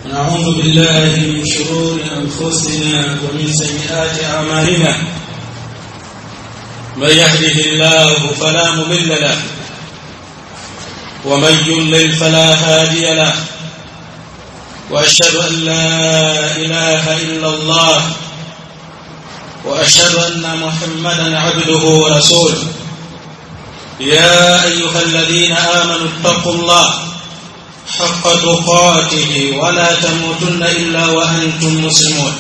ونعوذ بالله من شرور أنفسنا ومن سيئات أعمالنا من يهده الله فلا مضل له ومن يضلل فلا هادي له وأشهد أن لا إله إلا الله وأشهد أن محمدا عبده ورسوله يا أيها الذين آمنوا اتقوا الله حق تقاته ولا تموتن إلا وأنتم مسلمون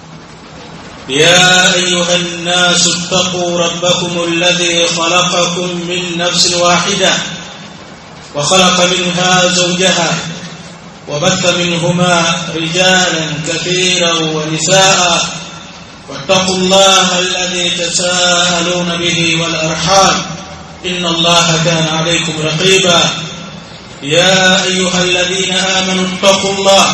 يا أيها الناس اتقوا ربكم الذي خلقكم من نفس واحدة وخلق منها زوجها وبث منهما رجالا كثيرا ونساء واتقوا الله الذي تساءلون به والأرحام إن الله كان عليكم رقيبا يا أيها الذين آمنوا اتقوا الله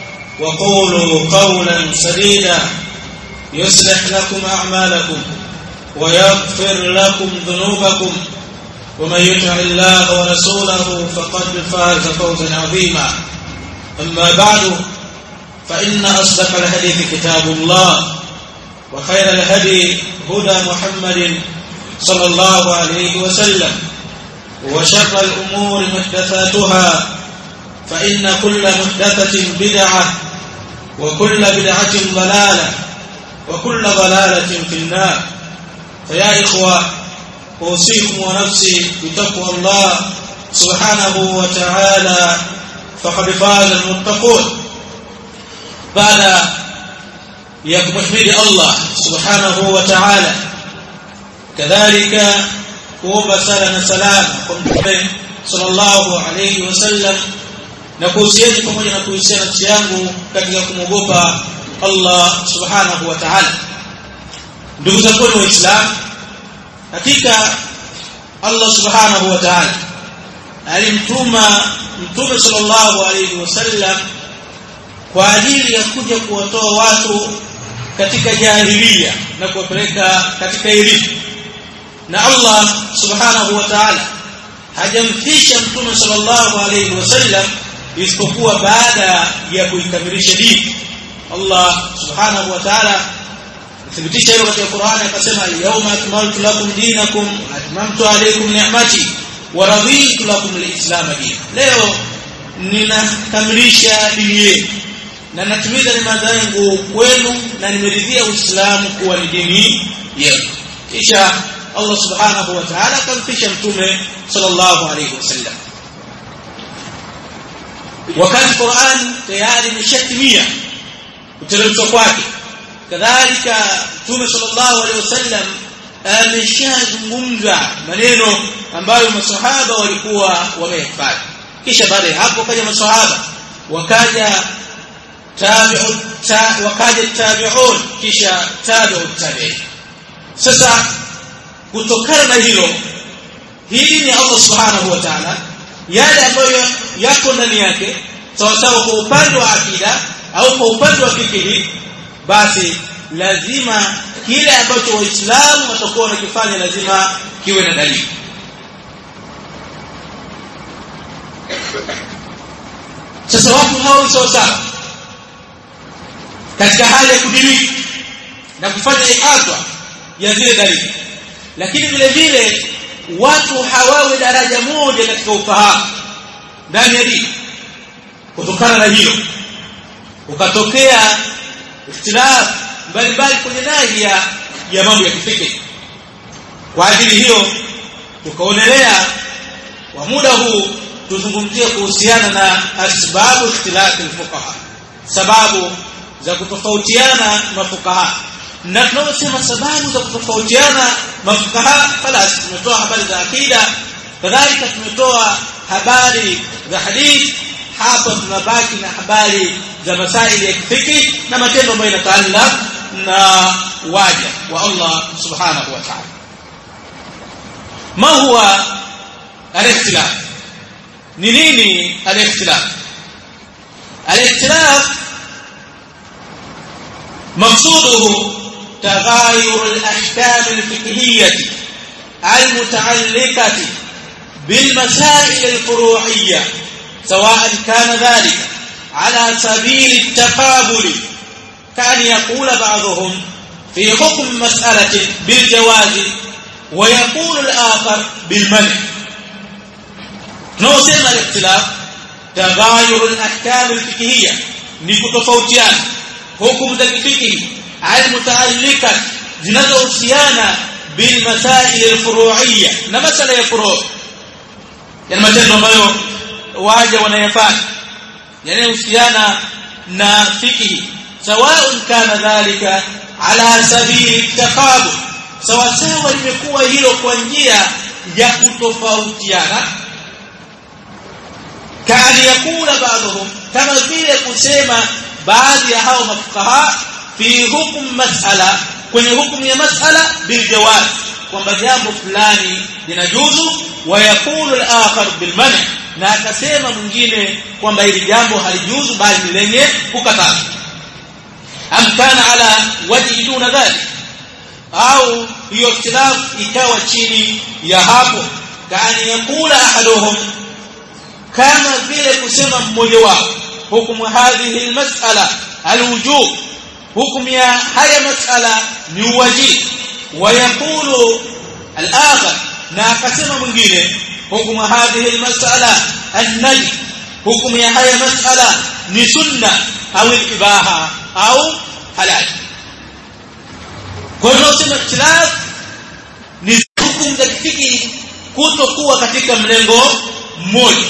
وقولوا قولا سديدا يصلح لكم أعمالكم ويغفر لكم ذنوبكم ومن يطع الله ورسوله فقد فاز فوزا عظيما أما بعد فإن أصدق الحديث كتاب الله وخير الهدي هدى محمد صلى الله عليه وسلم وشر الأمور محدثاتها فإن كل محدثة بدعة وكل بدعة ضلالة وكل ضلالة في النار فيا إخوة أوصيكم ونفسي بتقوى الله سبحانه وتعالى فقد فاز المتقون بعد يكمحمد الله سبحانه وتعالى كذلك kuomba sala na salama kwa mtume sallallahu alayhi wasallam na kuhusieni pamoja na kuhusiana nafsi yangu katika kumwogopa Allah subhanahu wa ta'ala ndugu zangu waislamu hakika Allah subhanahu wa ta'ala alimtuma mtume sallallahu alayhi wasallam kwa ajili ya kuja kuwatoa watu katika jahiliya na kuwapeleka katika elimu na Allah subhanahu wa ta'ala hajamfisha mtume sallallahu alayhi wasallam isipokuwa baada ya kuikamilisha dini Allah subhanahu wa ta'ala thibitisha hilo katika Qur'ani akasema al-yawma akmaltu lakum dinakum atmamtu alaykum ni'mati wa raditu lakum al-islam dinan leo ninakamilisha dini yenu na natimiza neema zangu kwenu na nimeridhia Uislamu kuwa ni dini yenu kisha Allah subhanahu wa ta'ala akamfisha mtume sallallahu alayhi wasallam wakati Qur'an tayari imeshatimia kuteremshwa kwake kadhalika mtume sallallahu alayhi wasallam ameshazungumza maneno ambayo masahaba walikuwa wamehifadhi kisha baada ya hapo kaja masahaba wakaja tabi'u ta, wakaja tabi'un kisha tabi'u tabi'in sasa kutokana na hilo hili ni Allah subhanahu wa ta'ala yale ambayo yako ndani yake sawa sawa kwa upande wa akida au kwa upande wa fikiri basi lazima kile ambacho waislamu watakuwa wanakifanya lazima kiwe na dalili sasa watu hao sawa sawa katika hali ya kudiriki na kufanya ihatwa ya zile dalili lakini vile vile watu hawawe daraja moja katika ufahamu ndani ya dini kutokana na hilo ukatokea ikhtilaf mbalimbali kwenye nahi ya, ya mambo ya kifikiri kwa ajili hiyo tukaonelea kwa muda huu tuzungumzie kuhusiana na asbabu ikhtilafi fuqaha sababu za kutofautiana mafukaha na tunaposema sababu za kutofautiana mafukaha falas tumetoa habari za akida kadhalika tumetoa habari za hadith hapa tunabaki na habari za masaili ya kifiki na matendo ambayo yanataallaq na waja wa Allah subhanahu wa ta'ala ma huwa al-ikhtilaf ni nini al-ikhtilaf al-ikhtilaf مقصوده تغاير الأحكام الفقهية المتعلقة بالمسائل الفروعية سواء كان ذلك على سبيل التقابل كان يقول بعضهم في حكم مسألة بالجواز ويقول الآخر بالمنع نوسم الاختلاف تغاير الأحكام الفقهية نكتفوتيان حكم ذا الفقه المتعلقة zinazohusiana bilmasail alfuru'iyya na masala ya furu' yani matendo ambayo waja wanayafanya yanayohusiana na fikihi sawaun kana dhalika ala sabili taqabul sawa sawa limekuwa hilo kwa njia ya kutofautiana kaani yakula baadhum kama vile kusema baadhi ya hao mafukaha fi hukum mas'ala kwenye hukumu ya mas'ala bil jawaz kwamba jambo fulani linajuzu wa yakulu al-akhar bil man' na akasema mwingine kwamba hili jambo halijuzu bali ni lenye kukataza am kana ala wajhi duna dhalik au hiyo ikhtilaf ikawa chini ya hapo kaani yakula ahaduhum kama vile kusema mmoja wao hukumu hadhihi almas'ala alwujub hukumu ya haya mas'ala ni wajib wayaqulu al-akhar na akasema mwingine hukumu hadhihi almas'ala an-najm hukumu ya haya mas'ala ni sunna au ibaha au halal kwa hiyo sema ikhtilaf ni hukumu za kifiki kutokuwa katika mlengo mmoja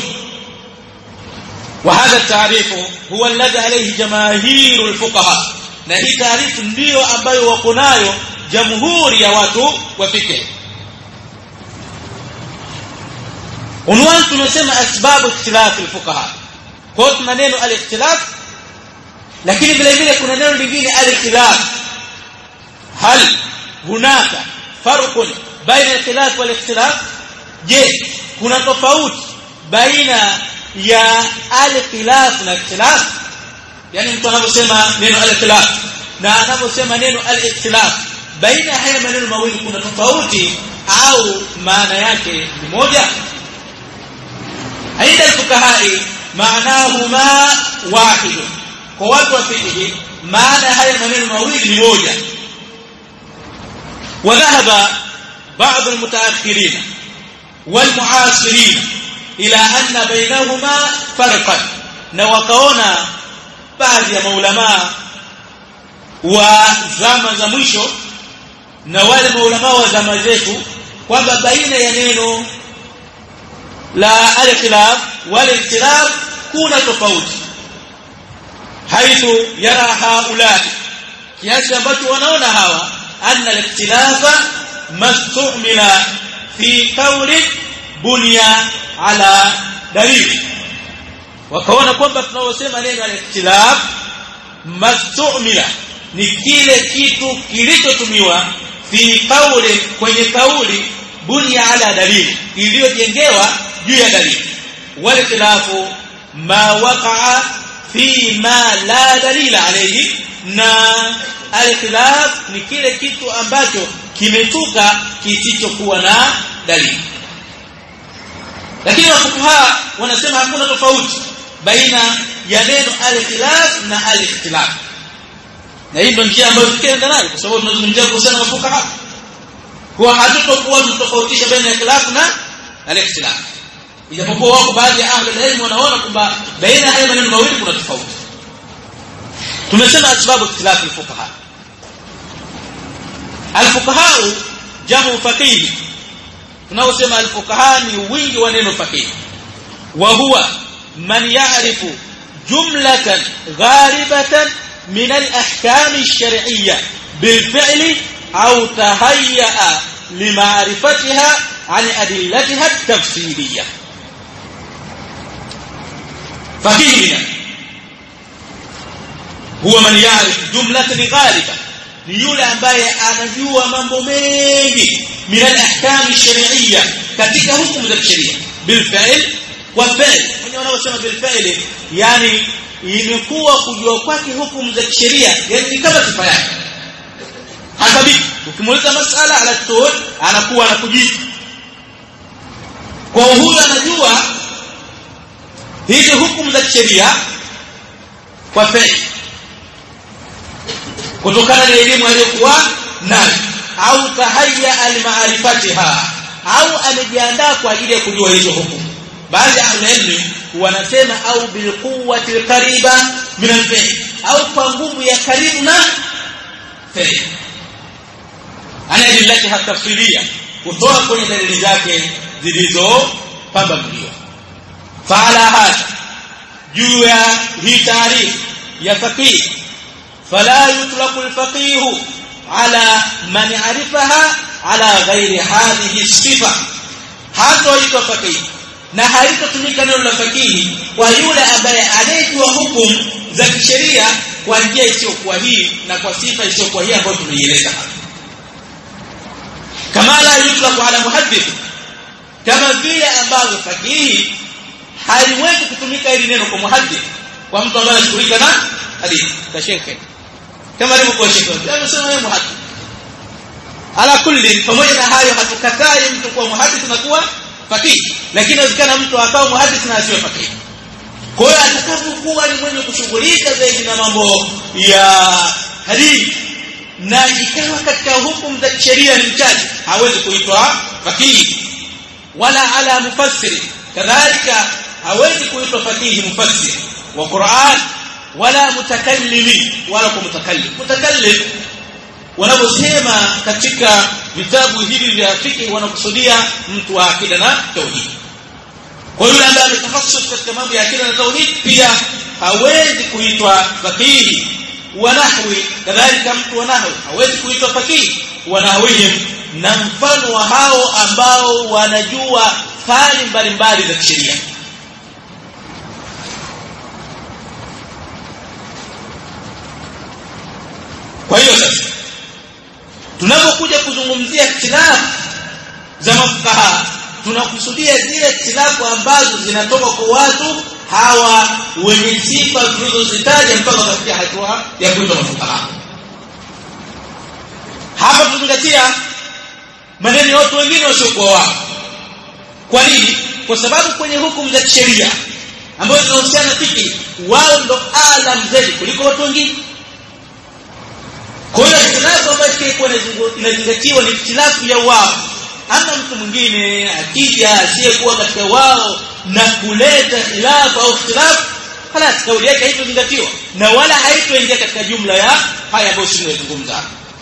وهذا التعريف هو الذي عليه جماهير الفقهاء na hii taarifu ndiyo ambayo wako nayo jamhuri ya watu wa fikhi unwani tumesema asbabu ikhtilaf alfuqaha kwa hiyo tuna neno alikhtilaf lakini vile vile kuna neno lingine alikhtilaf hal hunaka farqun baina alkhilaf wal ikhtilaf je kuna tofauti baina ya al-khilaf na ikhtilaf yani mtu anaposema neno al-khilaf na anaposema neno al-ikhtilaf baina haya maneno mawili kuna tofauti au maana yake ni moja aidha fuqahai maanahuma wahid kwa watu wa fiqh maana haya maneno mawili ni moja وذهب بعض المتأخرين والمعاصرين ila anna bainahuma farqan na wakaona baadhi ya maulama wa zama za mwisho na wale maulama wa zama zetu kwamba baina ya neno la al-khilaf wal ikhtilaf kuna tofauti haithu yara haula kiasi ambacho wanaona hawa anna al-ikhtilafa mastumila fi qawli bunya ala dalili wakaona kwamba tunaosema neno al-ikhtilaf mastumila ni kile kitu kilichotumiwa fi qawli kwenye kauli bunya ala dalili iliyojengewa juu ya dalili wal khilafu ma waqa'a fi ma la dalila alayhi na al-khilaf ni kile kitu ambacho kimetuka kisichokuwa na dalili lakini wafukaha wanasema hakuna tofauti baina ya neno al-khilaf na al-ikhtilaf na hii ndio njia ambayo tukienda nayo kwa sababu tunazungumzia kuhusiana na wafukaha kwa hatutokuwa tutofautisha baina ya khilaf na al-ikhtilaf ijapokuwa wako baadhi ya ahli ilmu wanaona kwamba baina haya maneno mawili kuna tofauti tumesema sababu ikhtilaf al-fuqaha al-fuqaha jamu faqih tunaosema al-fuqaha ni wingi wa neno faqih wa huwa man ya'rifu jumlatan gharibatan min al-ahkam ash-shar'iyyah bil-fi'li aw tahayya lima'rifatiha عن أدلتها التفصيلية فقيهنا هو من يعرف جملة غالبة ni yule ambaye anajua mambo mengi min al-ahkam ash-shar'iyya katika hukumu za sheria bil fi'l wa fi'l wenyewe wanaosema bil fi'l yani imekuwa kujua kwake hukumu za sheria yani ni kama sifa yake hasabiki ukimuuliza masala ala tul anakuwa anakujibu kwa huyu anajua hizi hukumu za sheria kwa fi'li kutokana na elimu aliyokuwa nayo au tahayya almaarifatiha au amejiandaa kwa ajili ya kujua hizo hukumu baadhi ya ilmu wanasema au bilquwwati alqariba min alfi'l au kwa nguvu ya karibu na fi'l ana adillatiha tafsilia kutoa kwenye dalili zake zilizopambanuliwa faala hada juu ya hii taarifu ya faqih fala yutlaqu alfaqih ala man arifaha ala ghairi hadhihi sifa hatoitwa faqih na halitotumika neno la fakihi kwa yule ambaye anayejua hukumu za kisheria kwa njia isiyokuwa hii na kwa sifa isiyokuwa hii ambayo tumeieleza hapa kama la yutlaqu ala muhaddith kama vile ambavyo fakihi haliwezi kutumika hili neno kwa muhaddith kwa mtu ambaye anashughulika na hadithi ka shekhe kama alivyokuwa shekhe amesema yeye muhaddith ala kulli pamoja na hayo hatukatai mtu kuwa muhaddith na kuwa fakihi lakini inawezekana mtu akawa muhaddith na asiwe fakihi kwa hiyo atakapokuwa ni mwenye kushughulika zaidi na mambo ya hadithi na ikawa katika hukumu za sheria ni mchache hawezi kuitwa fakihi wala ala mufassiri kadhalika hawezi kuitwa fakihi mufassir wa Qur'an wala mutakallimi wala kwa mutakallim mutakallim wanaposema katika vitabu hivi vya fiqh wanakusudia mtu wa akida na tauhid kwa yule ambaye ametahassus katika mambo ya akida na tauhid pia hawezi kuitwa fakihi wa nahwi kadhalika mtu wa nahwi hawezi kuitwa fakihi wa nahwihim na mfano wa hao ambao wanajua fani mbalimbali za sheria kwa hiyo sasa tunapokuja kuzungumzia ikhtilafu za mafukaha tunakusudia zile ikhtilafu ambazo zinatoka kwa watu hawa wenye sifa tulizozitaja mpaka katika hatua ya kuitwa mafukaha hapa tuzingatia maneno ya watu wengine wasiokuwa wao kwa nini kwa sababu kwenye hukumu za sheria ambazo zinahusiana na fiki wao ndo alam zaidi kuliko watu wengine kwa hiyo ikhtilafu ambayo ilikuwa inazingatiwa ni ikhtilafu ya wao ama mtu mwingine akija asiyekuwa katika wao na kuleta khilafu au ikhtilafu خلاص kauli yake haitozingatiwa na wala haitoingia katika jumla ya haya ambayo sisi tunazungumza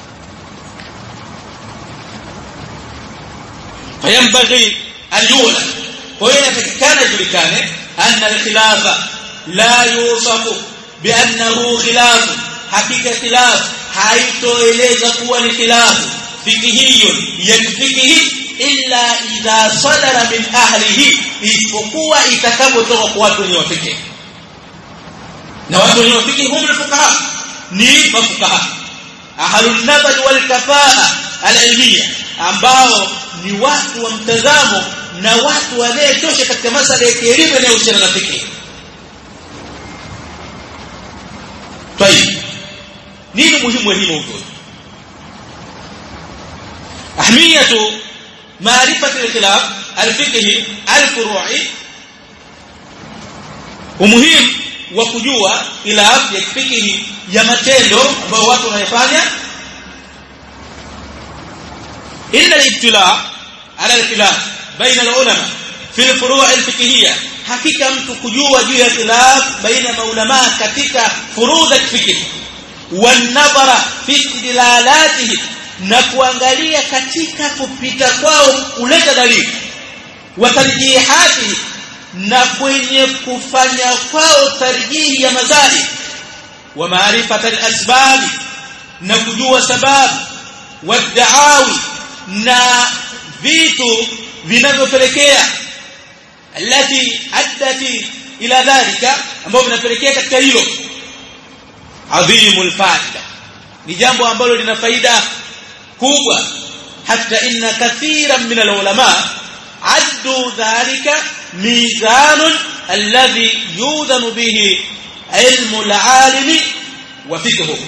فينبغي أن يعلم وهنا تكان جلكان أن الخلاف لا يوصف بأنه خلاف حقيقة خلاف haitoeleza kuwa ni khilafu fikihiyun yakfikihi illa idha sadara min ahlihi isipokuwa itakapotoka kwa watu wenye wafikihi na watu wenye wafikihi hum alfuqaha ni mafuqaha ahlun nabad wal kafaa alilmiya ambao ni watu wa mtazamo na watu wanayetosha katika masala ya kielimu yanayohusiana na fikihi طيب nini muhimu wa hii mawdhu ahmiyatu maarifati al-khilaf al-fiqhi al-furu'i umuhimu wa kujua khilaf ya fiqhi ya matendo ambayo watu wanayofanya illa al-ibtila ala al-khilaf baina al-ulama fi al-furu' al-fiqhiyya hakika mtu kujua juu ya khilaf baina maulama katika furudh al-fiqh wanadhara fi istidlalatihi na kuangalia katika kupita kwao kuleta dalili wa tarjihatihi na kwenye kufanya kwao tarjihi ya madhali wa maarifata al-asbab na kujua sababu wa da'awi na vitu vinavyopelekea alati addati ila dhalika ambavyo vinapelekea katika hilo adhimul faida ni jambo ambalo lina faida kubwa hata inna kathiran min alulama addu dhalika mizanun alladhi yudhanu bihi ilmu alalimi wa fiqhu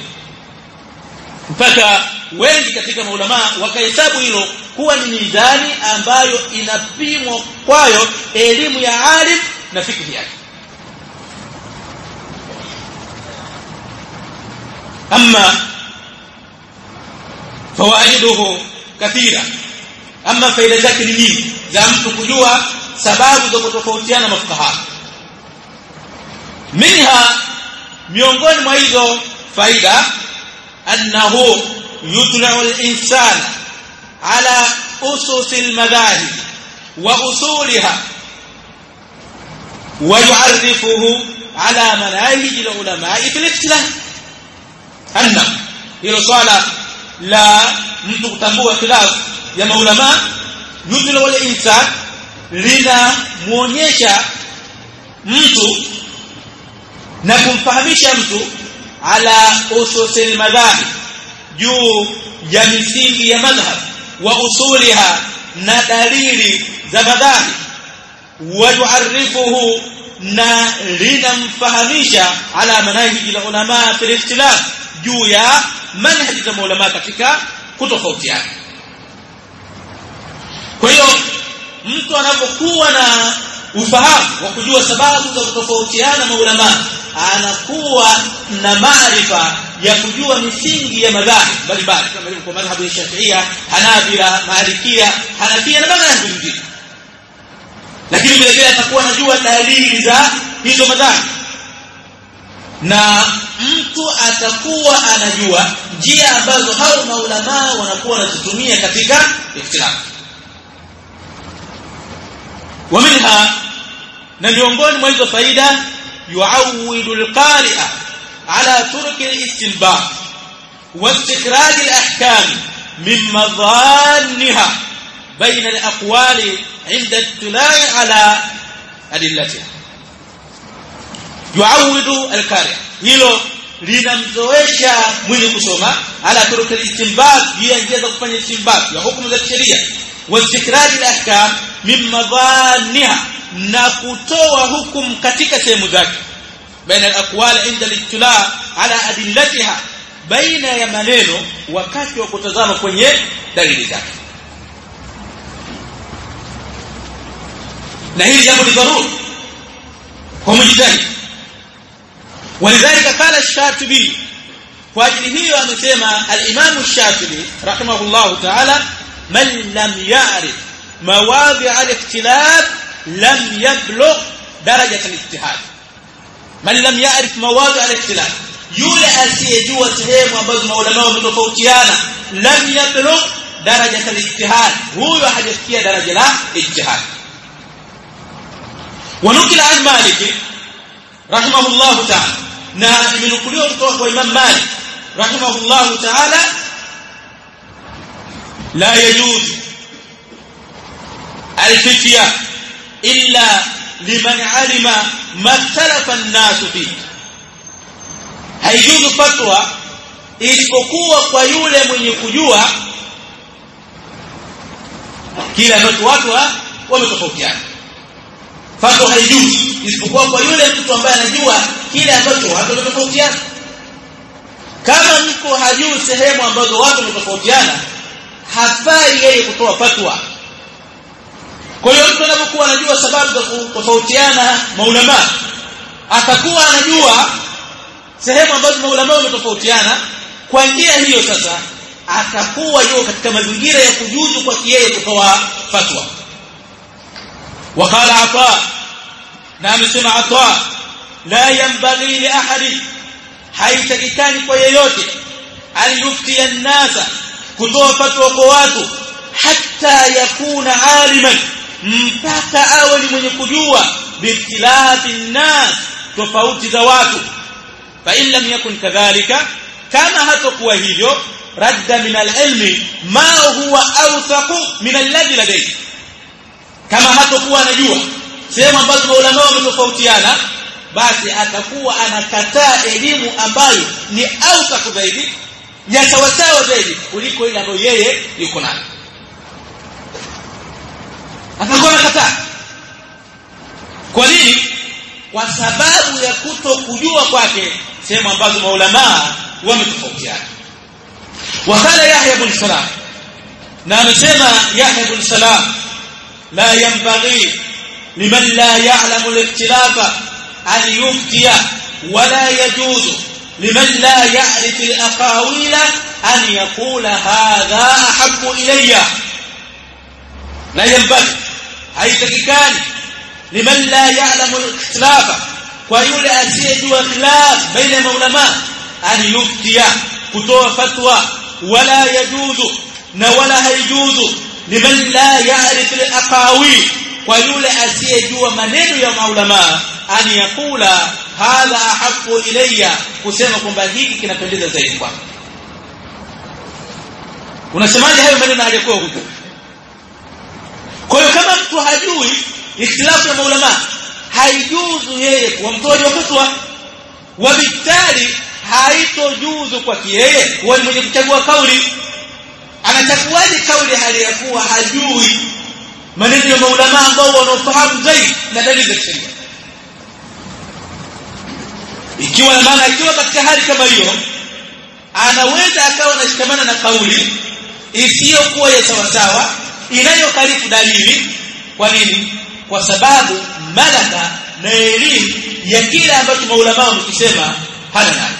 mpaka wengi katika maulama wakahesabu hilo kuwa ni mizani ambayo inapimwa kwayo elimu ya alim na fikhi yake amma fawaiduhu kathira ama faida zake ni nyingi za mtu kujua sababu za kutofautiana mafukaha minha miongoni mwa hizo faida annahu yutlau al-insana ala usus al-madahib wa usuliha ويعرفه على مناهج العلماء في الاختلاف أن hilo swala la mtu kutambua khilaf ya maulama yudhila wal insan linamuonyesha mtu na kumfahamisha mtu ala ususil madhhab juu ya misingi ya madhhab wa usuliha na dalili za madhhab wayuarifuhu na linamfahamisha ala manahiji la ulama fil ikhtilaf juu ya manhaji za maulama katika kutofautiana kwa hiyo mtu anapokuwa na ufahamu wa kujua sababu za kutofautiana maulama anakuwa na maarifa ya kujua misingi ya madhhabi mbalimbali kama ilivyo kwa madhhabu ya Shafiia, Hanabila, Malikia, Hanafia na madhhabi mengine lakini vile vile atakuwa anajua dalili za hizo madhambi na mtu atakuwa anajua njia ambazo hao maulama wanakuwa wanazitumia katika ikhtilaf ومنها na miongoni mwa hizo faida yuawidu alqari'a ala turki alistinbat واستخراج الاحكام من مظانها بين الاقوال عند الاطلاع على ادلتها yuawidu alqari hilo linamzoesha mwenye kusoma ala turuki istinbat juu ya njia za kufanya istinbat ya hukumu za kisheria wa istikraj alahkam min madhaniha na kutoa hukumu katika sehemu zake baina alaqwal inda al-ittila ala adillatiha baina ya maneno wakati wa kutazama kwenye dalili zake na hili jambo ni dharura kwa mujtahid ولذلك قال الشاطبي واجل hiyo amesema al-Imam الشاطبي رحمه الله تعالى من لم يعرف مواضع الاختلاف لم يبلغ درجة الاجتهاد من لم يعرف مواضع الاختلاف yule asiyejua sehemu ambazo maulama wametofautiana lam yablugh daraja al-ijtihad huyo hajafikia daraja la ijtihad ونقل عن مالك رحمه الله تعالى na imenukuliwa kutoka kwa Imam Malik rahimahullahu ta'ala la yajuz al-fitya illa liman alima ma ikhtalafa an-nas fi haijuzu fatwa isipokuwa kwa yule mwenye kujua kile ambacho watu wametofautiana fatwa haijuzi isipokuwa kwa yule mtu ambaye anajua kile ambacho watu wametofautiana kama mtu hajui sehemu ambazo watu wametofautiana hafai yeye kutoa fatwa kwa hiyo mtu anapokuwa anajua sababu za kutofautiana maulama atakuwa anajua sehemu ambazo maulama wametofautiana kwa njia hiyo sasa atakuwa yuko katika mazingira ya kujuzu kwa yeye kutoa fatwa وقال عطاء نعم سمع عطاء لا ينبغي لأحد haitakikani kwa yeyote aliyufti an-nasa kutoa fatwa kwa watu hatta yakuna aliman mpaka awe ni mwenye kujua biikhtilafi an-nas tofauti za watu fa in lam yakun kadhalika kama hatakuwa hivyo radda min al-ilmi ma huwa awthaqu min alladhi ladayhi kama hatakuwa anajua sehemu ambazo maulama wametofautiana basi atakuwa anakataa elimu ambayo ni ausaku zaidi ya sawasawa zaidi kuliko ile ambayo yeye yuko nayo atakuwa anakataa kwa nini kwa sababu ya kuto kujua kwake sehemu ambazo maulama wametofautiana wakala Yahya ibn Salam na amesema Yahya ibn Salam لا ينبغي لمن لا يعلم الاختلاف أن يفتي ولا يجوز liman la ya'rif al-aqawila an yaqula hadha ahabbu ilayya la yanbaghi haitakikani liman la ya'lamu al-ikhtilafa kwa yule asiyejua khilaf baina ya maulama an yuftiya kutoa fatwa wala yajuzu na wala haijuzu liman la ya'rif al-aqawil kwa yule asiyejua maneno ya maulama an yakula hadha ahabbu ilayya kusema kwamba hiki kinapendeza zaidi kwako unasemaje hayo maneno hayakuwa huko kwa hiyo kama mtu hajui ikhtilafu ya maulama haijuzu yeye kuwa mtoaji wa fatwa wabitali haitojuzu kwa yeye kuwa ni mwenye kuchagua kauli anachaguaje kauli hali ya kuwa hajui maneno ya maulama ambao wanaofahamu zaidi na dalili za sheria ikiwa na maana ikiwa katika hali kama hiyo anaweza akawa anashikamana na kauli isiyokuwa ya sawasawa inayokalifu dalili kwa nini kwa sababu malaka na elimu ya kile ambacho maulama wamekisema hana nayo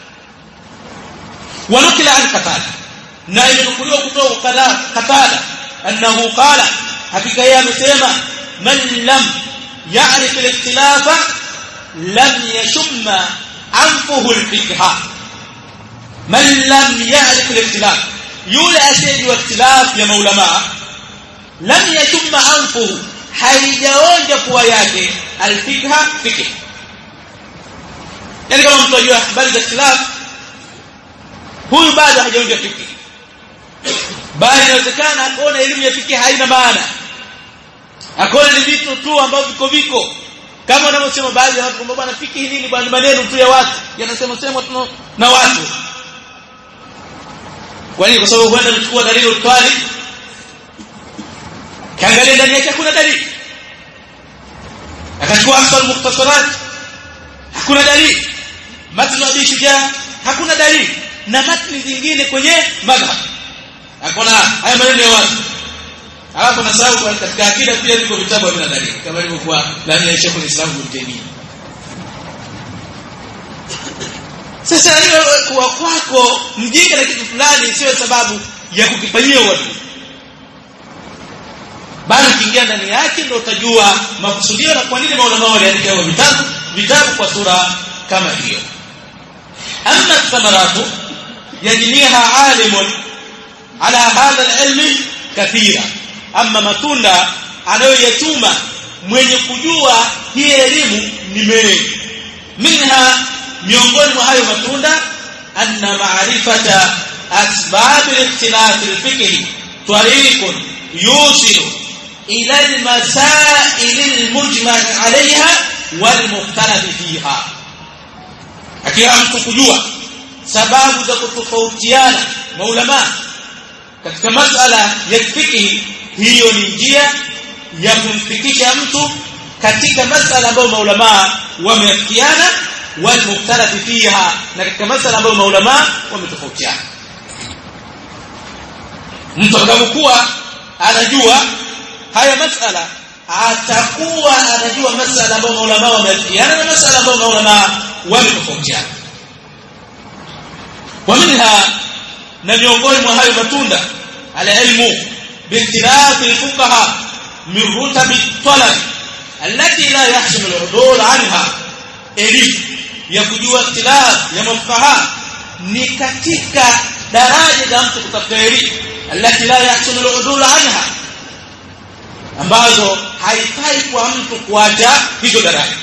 wanukila an qatada na imenukuliwa kutoka kwa qatada annahu qala hakika yeye amesema man lam ya'rif al-ikhtilafa lam yashumma anfuhu al-fiqha man lam ya'rif al-ikhtilaf yule asiyejua ikhtilaf ya maulama lam yashumma anfuhu haijaonja pua yake al-fiqha fiqh yani kama mtu ajua habari za ikhtilaf huyu bado hajaonja fiqh bali inawezekana akaona elimu ya fiqh haina maana akaona ni vitu tu ambavyo viko viko kama wanavyosema baadhi ya watu kwamba bwana fiqh nini bwana maneno tu ya watu yanasema sema tu na watu kwa nini kwa sababu huenda mchukua dalili utwali kaangalia ndani yake hakuna dalili akachukua asal mukhtasarat hakuna dalili matnu abi shujaa hakuna dalili na matni zingine kwenye madhhab akona haya maneno ya watu alafu nasahau katika akida pia viko vitabu vina dalili kama ilivyokuwa ndani ya Sheikh al-Islam Ibn Taymiyyah sasa hiyo kuwa kwako mjinga na kitu fulani sio sababu ya kukifanyia watu bali ukiingia ndani yake ndio utajua makusudio na kwa nini maulama waliandika vitabu vitabu kwa sura kama hiyo amma thamaratu yajniha alimun ala hadha alilmi kathira amma matunda anayoyachuma mwenye kujua hii elimu ni mengi minha miongoni mwa hayo matunda anna ma'rifata asbab al-ikhtilaf al-fiqhi tariqun yusilu ila al-masail al-mujma' 'alayha wal-mukhtalaf fiha akiwa mtu kujua sababu za kutofautiana maulama katika masala ya fiqhi hiyo ni njia ya kumfikisha mtu katika masala ambayo maulama wameafikiana walmuktarafi fiha na katika masala ambayo maulama wametofautiana mtu atakapokuwa anajua haya masala atakuwa anajua masala ambayo maulama wameafikiana na masala ambayo maulama wametofautiana ومنها na miongoni mwa hayo matunda alilmu باختلاف الفقهاء من رتب الطلب التي لا يحسن العدول عنها elimu ya kujua ikhtilaf ya mafukaha ni katika daraja za mtu kutafuta elimu alati la yahsunu al-udul anha ambazo haifai kwa mtu kuacha hizo daraja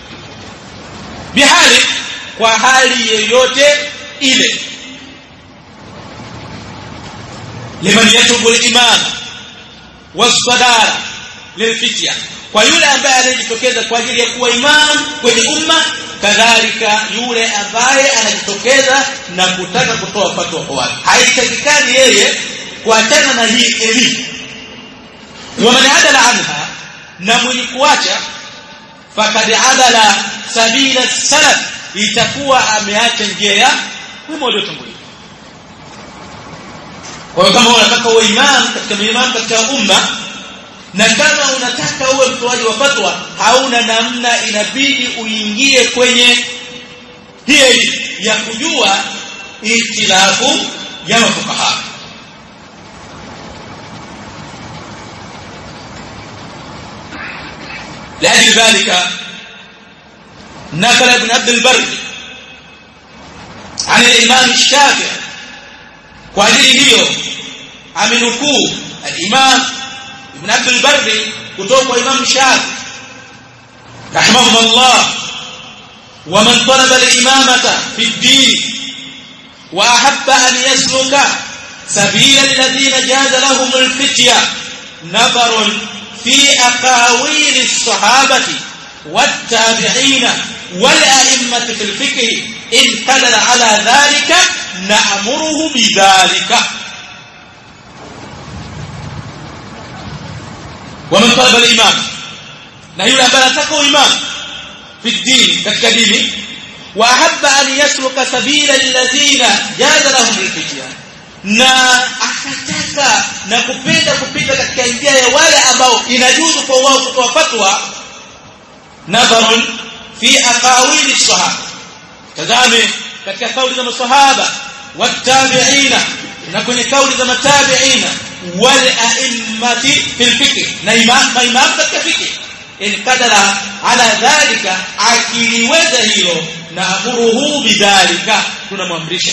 bihali kwa hali yoyote ile liman yatubu al-iman was-sadara lilfitya kwa yule ambaye anajitokeza kwa ajili ya kuwa imam kwenye umma kadhalika yule ambaye anajitokeza na kutaka kutoa fatwa kwa watu haitakikani yeye kuachana na hii elimu wa man adala anha na mwenye kuacha fakad adala sabila salaf itakuwa ameacha njia ya wema waliotangulia kwa hiyo kama unataka uwe imam katika imam katika umma na kama unataka uwe mtoaji wa fatwa hauna namna inabidi uingie kwenye hii elimu ya kujua ikhtilafu ya mafukaha لأجل ذلك نقل ابن عبد البر عن الإمام الشافعي وأجل هيو amenukuu al-Imam Ibn Abd al-Barr kutoka kwa Imam Shafi rahimahullah wa man talaba al-imamata fi ad-din wa ahabba an yasluka sabila alladhina jaza lahum al-fitya nadarun fi aqawil as-sahabati wat-tabi'in wal-a'immati fi al-fiqh in qadara ala dhalika na'muruhu bidhalika ومن طلب الإمام na yule ambaye anataka uimam fi din katika dini wa ahabba an yasluka sabila alladhina jaza lahum alfitya na akataka na kupenda kupita katika njia ya wale ambao inajuzu kwa wao kutoa fatwa nadharun fi aqawili sahaba tazame katika kauli za masahaba watabiina na kwenye kauli za matabiina wal a'immati fil fiqh na imam imam katika fiqh in kadara ala dhalika akiliweza hilo na amuruhu bidhalika tunamwamrisha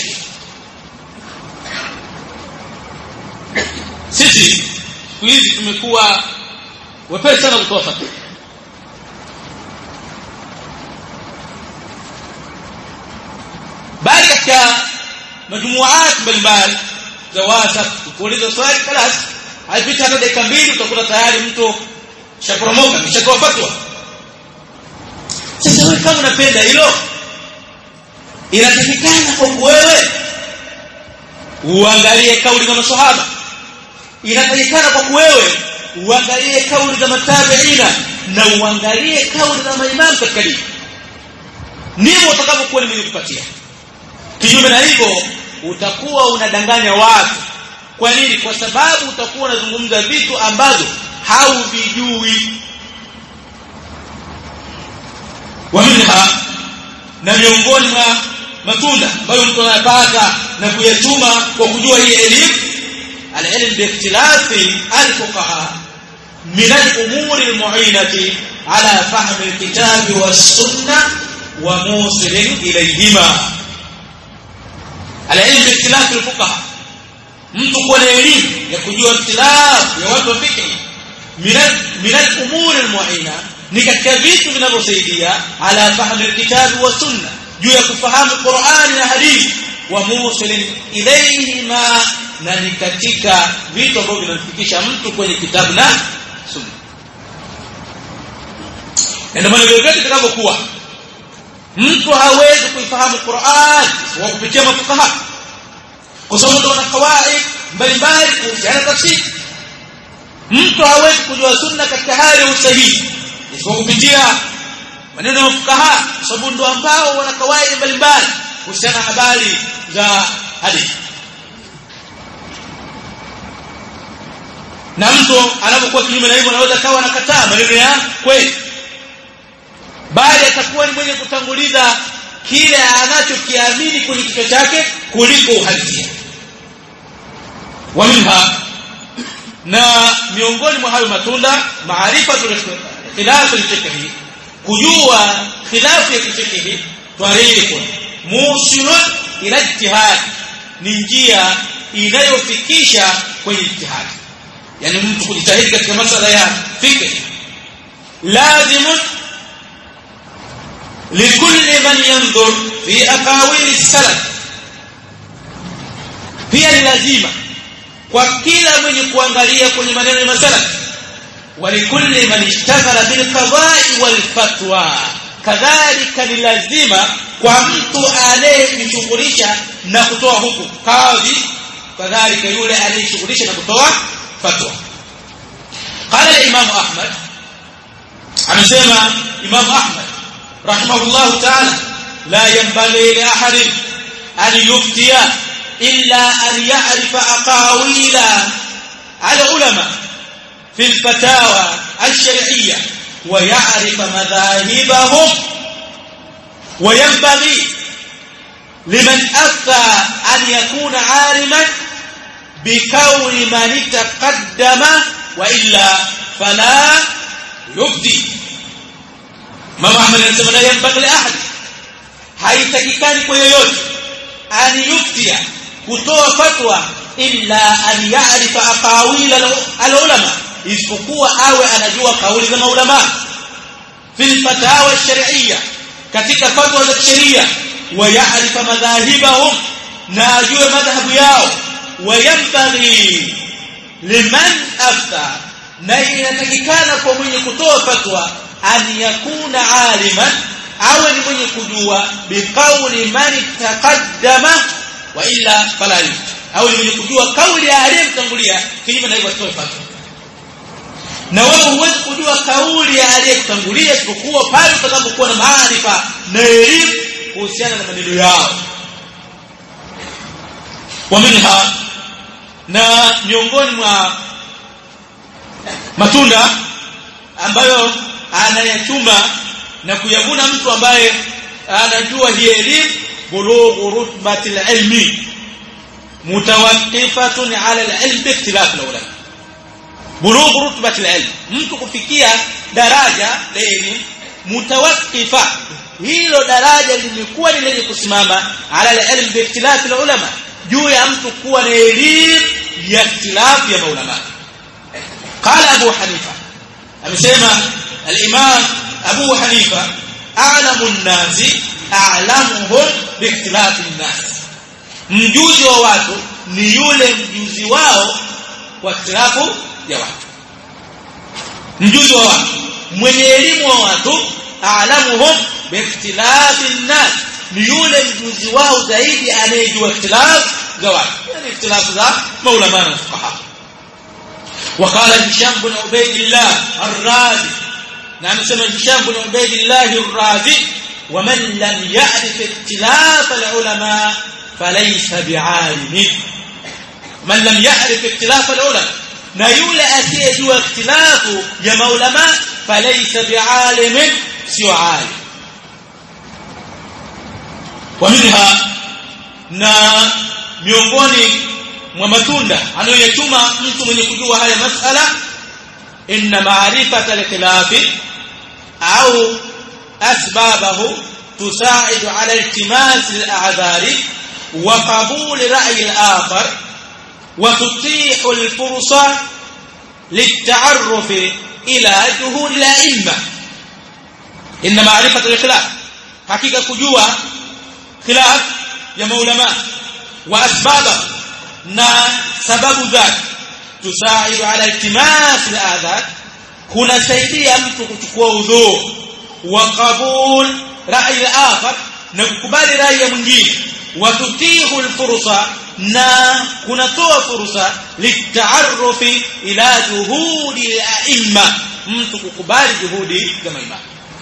sisi siku hizi tumekuwa wepesi sana kutoa fatwa bali katika majumuat mbalimbali za WhatsApp ukiuliza swali kalas haipita hata dakika mbili utakuta tayari mtu shaporomoka mshatoa fatwa sasa wewe kama unapenda hilo inatakikana kwa wewe uangalie kauli za maswahaba inatakikana kwa wewe uangalie kauli za matabiina na uangalie kauli za maimamu katika dini ndivyo utakavyokuwa ni mwenye kupatia kinyume na hivyo utakuwa unadanganya watu kwa nini kwa sababu utakuwa unazungumza vitu ambavyo hauvijui waminha na miongoni mwa matunda ambayo mtu anayapata na kuyachuma kwa kujua hii elimu alilm biikhtilafi alfuqaha min al-umuri al-mu'inati ala fahmi al-kitabi was-sunnah wa musilin ilayhima alilm biikhtilafi alfuqaha mtu kuwa na elimu ya kujua ikhtilafu ya watu wa fiqh min al-umuri al-mu'ina ni katika vitu vinavyosaidia ala fahmi alkitabi wa sunna juu ya kufahamu Qur'ani na hadithi wa musilin ilayhima na ni katika vitu ambavyo vinamfikisha mtu kwenye kitabu na sunna ndio maana vyote vitakavyokuwa mtu hawezi kuifahamu Qur'an kwa kupitia mafukaha kwa sababu kuna kawaid mbalimbali kuhusiana na tafsiri mtu hawezi kujua sunna katika hali ya usahihi isipokuwa kupitia maneno ya fukaha sababu ndio ambao wana kawaida mbalimbali kuhusiana na habari za hadithi na mtu anapokuwa kinyume na hivyo anaweza kawa anakataa maneno ya kweli bali atakuwa ni mwenye kutanguliza kile anachokiamini kwenye kichwa chake kuliko uhalisia wa minha na miongoni mwa hayo matunda maarifa khilafu al-fiqh kujua khilafu ya kifiqh tariqun musilun ila ijtihad ni njia inayofikisha kwenye ijtihad yani mtu kujitahidi katika masala ya fiqh lazim likulli man yanzur fi aqawil salaf pia ni lazima kwa kila mwenye kuangalia kwenye maneno ya masalaf ولكل من اشتغل بالقضاء والفتوى كذلك ni lazima kwa mtu anayejishughulisha na kutoa hukumu kadhi kadhalika yule anayejishughulisha na kutoa fatwa قال الامام احمد amesema imam ahmad rahimahullah ta'ala la yanbaghi li ahadin an yuftiya illa an ya'rifa aqawila al-ulama في الفتاوى الشرعية ويعرف مذاهبهم وينبغي liman afta an yakuna aliman bikauni man taqaddama wa illa fala yubdi Mama Ahmad anasema la yanbaghi li ahad haitakikani kwa yoyote an yuftia kutoa fatwa illa an ya'rifa aqawil al-ulama isipokuwa awe anajua kauli za maulama fil fatawa shar'iyya katika fatwa za sheria wa ya'rifa madhahibahum na ajue madhhabu yao wa yanbaghi liman afta na inatakikana kwa mwenye kutoa fatwa an yakuna aliman awe ni mwenye kujua biqauli man taqaddama wa illa fala awe ni mwenye kujua kauli ya aliyemtangulia kinyume na hivyo asitoe fatwa na wewe huwezi kujua kauli ya aliyekutangulia isipokuwa pale utakapokuwa na maarifa na elimu kuhusiana na maneno yao wa minha na miongoni mwa matunda ambayo anayachuma na kuyavuna mtu ambaye anajua hii elimu bulughu rutbati ilmi mutawaqqifatun ala alilm biikhtilaf alulama bulughu rutbati alilm mtu kufikia daraja la elimu mutawaqqifa hilo daraja limekuwa ni lenye kusimama ala alilm biikhtilaf alulama juu ya mtu kuwa na elimu ya ikhtilaf ya maulama qala abu hanifa amesema al-imam abu hanifa a'lamu an-nasi a'lamuhum biikhtilaf an-nas mjuzi wa watu ni yule mjuzi wao kwa ikhtilafu ya watu mjuzi wa watu mwenye elimu wa watu a'lamuhum biikhtilaf an-nas ni yule mjuzi wao zaidi anayejua ikhtilaf za watu yani ikhtilaf za maulama na fuqaha وقال هشام بن عبيد الله الرازي نعم سمى هشام بن عبيد الله الرازي ومن لم يعرف اختلاف العلماء فليس بعالم من لم يعرف اختلاف العلماء na yule asiyejua ikhtilafu ya maulama falaysa bialimin sio alim wa minha na miongoni mwa matunda anayoyachuma mtu mwenye kujua haya masala inna ma'rifata al-khilafi au asbabahu tusaidu ala iltimas al-a'dhari wa qabul ra'yi al-akhar wa tutihu al-fursa للتعرف إلى جهود الأئمة إن معرفة الخلاف حقيقة كجوة خلاف يا مولما وأسبابه na sababu zake tusaidu ala iltimas al-adhat kunasaidia mtu kuchukua udhu wa qabul rai al-akhar na kukubali rai ya mwingine wa tutihu al-fursa na kunatoa fursa litaarufi ila juhudi al-a'imma mtu kukubali juhudi za maimamu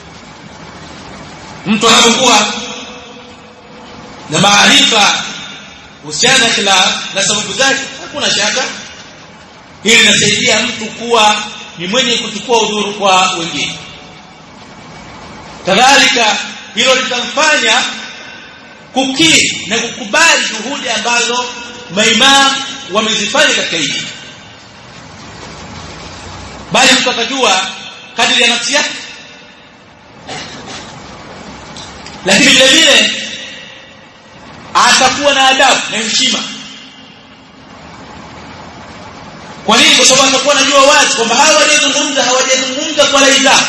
mtu anapokuwa na maarifa kuhusiana na khilaf na sababu zake hakuna shaka hili linasaidia mtu kuwa ni mwenye kuchukua udhuru kwa wengine kadhalika hilo litamfanya kukiri na kukubali juhudi ambazo maimam wamezifanya katika hili bali mtu atajua kadiri ya nafsi yake lakini vile vile atakuwa na adabu na heshima kwa nini kwa sababu atakuwa anajua wazi kwamba hawa waliozungumza hawajazungumza kwa rai zao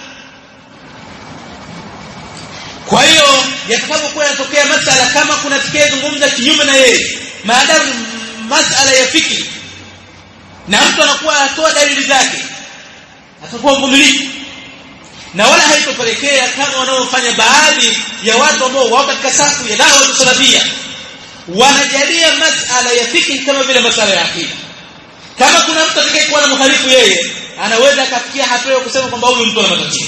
kwa hiyo yatakapokuwa yanatokea masala kama kuna atakayezungumza kinyume na yeye maadamu masala ya fikri na mtu anakuwa atoa dalili zake atakuwa mvumilivu na wala haitopelekea kama wanaofanya baadhi ya watu ambao wao katika safu ya dawa salafia wanajalia masala ya fikri kama vile masala ya akida kama kuna mtu atakayekuwa na mhalifu yeye anaweza akafikia hatua ya kusema kwamba huyu mtu ana matatizo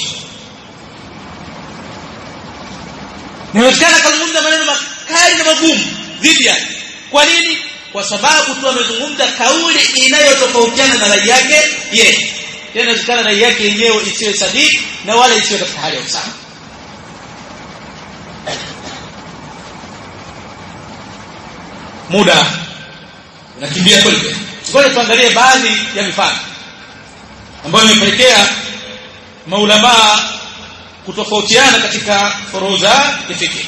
Inawezekana kazungumza maneno makali na magumu dhidi yake. Kwa nini? Kwa sababu tu amezungumza kauli inayotofautiana na rai yake yeye. Tena inawezekana rai yake yenyewe isiwe sahihi na wala isiwe katika hali ya usawa. muda unakimbia kweli kweli ngoja tuangalie baadhi ya mifano ambayo imepelekea maulamaa kutofautiana katika furuza kifiki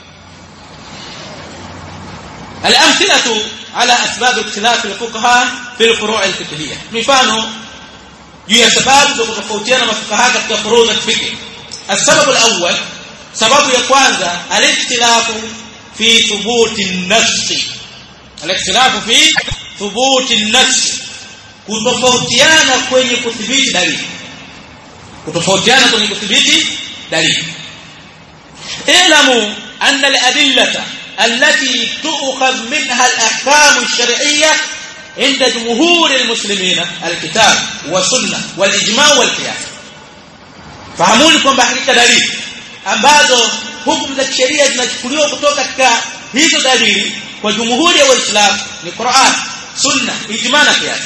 الامثله على اسباب اختلاف الفقهاء في الفروع الفقهيه mifano juu ya sababu za kutofautiana mafukaha katika furuza kifiki السبب الاول sababu ya kwanza الاختلاف في ثبوت النص الاختلاف في ثبوت النص kutofautiana kwenye kudhibiti dalili kutofautiana kwenye kudhibiti dalili اعلموا أن الأدلة التي تؤخذ منها الأحكام الشرعية عند جمهور المسلمين الكتاب والسنة والإجماع والقياس fahamuni kwamba hakika dalili ambazo hukumu za kisheria zinachukuliwa kutoka katika hizo dalili kwa jumhuri ya waislamu ni Qur'an sunna ijma na qiyas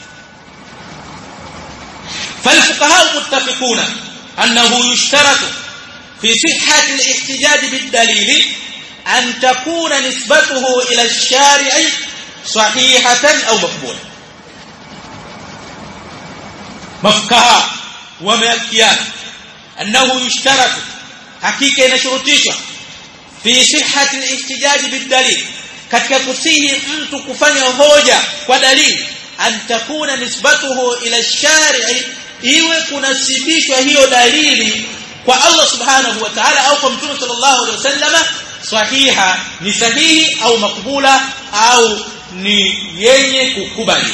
فالفقهاء متفقون أنه يشترط في صحة الاحتجاج بالدليل أن تكون نسبته إلى الشارع صحيحة أو مقبولة مفكها ومأكيان أنه يشترط حقيقة نشرطيشة في صحة الاحتجاج بالدليل katika kusihi mtu kufanya hoja kwa dalili an takuna nisbatuhu ila shari'i iwe kunasibishwa hiyo dalili kwa Allah subhanahu wa ta'ala au kwa mtume sallallahu alaihi wasallam sahiha ni sahihi au makbula au ni yenye kukubaliwa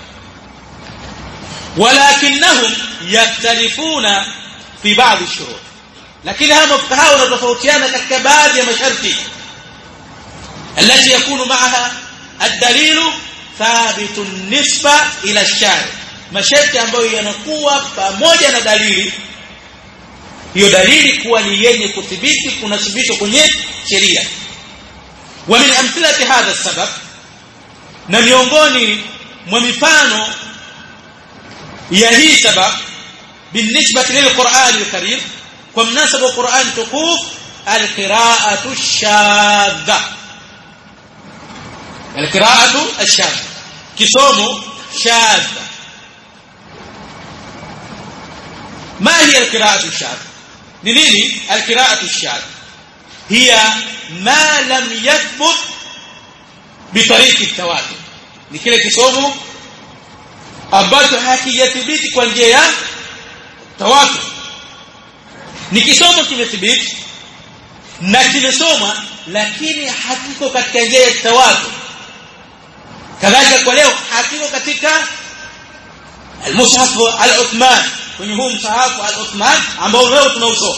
walakinnahum yaktalifuna fi baadhi shurut lakini hawa mafukaha wanatofautiana katika baadhi ya masharti التي يكون معها الدليل ثابت النسبة إلى الشارع masharti ambayo yanakuwa pamoja na dalili hiyo dalili kuwa ni yenye kuthibiti kunasibishwa kwenye sheria wa min amthilati hadha sabab na miongoni mwa mifano ya hii sabab بالنسبه للقران الكريم ومناسبه القران تقوف القراءه الشاذه القراءه الشاذه كسومه شاذه ما هي القراءه الشاذه نيني القراءه الشاذه هي ما لم يثبت بطريق التواتر ni kile kisomo ambacho hakijathibiti kwa njia ya tawatur ni kisomo kimethibiti na kimesoma lakini hakiko katika njia ya tawatur kadhalika kwa leo hakiko katika al-mushaf al-Uthman kwenye huu msahafu al-Uthman ambao leo tunausoma